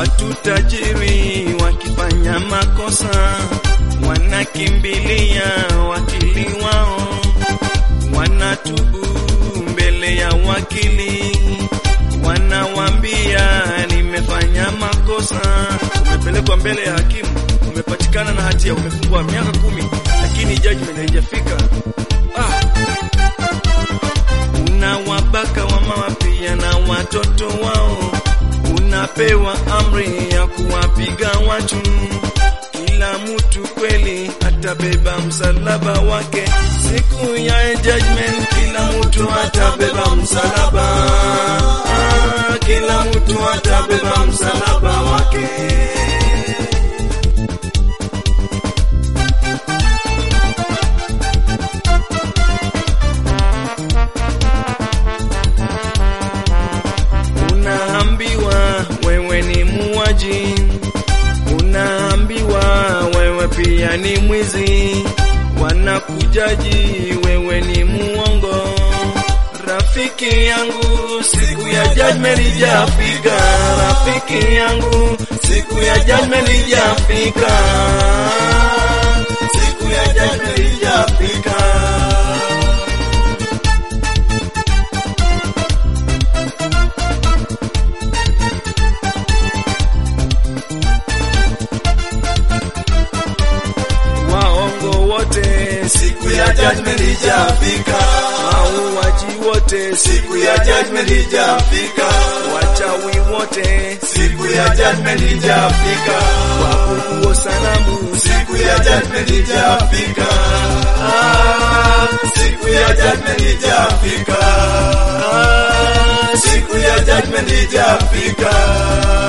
Watu tajiri wakifanya makosa wanakimbilia wakili wao, wanatubu mbele ya wakili, wanawambia nimefanya makosa. Umepelekwa mbele ya hakimu, umepatikana na hatia, umefungwa miaka kumi, lakini judgment haijafika. Ah, unawabaka wamama pia na watoto wao, unapewa amri ya kuwapiga watu. Kila mtu kweli atabeba msalaba wake siku ya judgment, kila mtu atabeba msalaba ah, kila mtu atabeba msalaba wake. Unaambiwa wewe ni muwaji, unaambiwa wewe pia ni mwizi, wanakujaji wewe ni muongo. Rafiki yangu, siku ya judgment ijafika. Rafiki yangu, siku ya judgment ijafika. Siku ya judgment ijafika. waongo wote, siku ya judgment ijafika. Mauaji wote, siku ya judgment ijafika. Wachawi wote, siku ya judgment ijafika. Waabudu sanamu, siku ya judgment ijafika. Ah, siku ya judgment ijafika. Ah, siku ya judgment ijafika.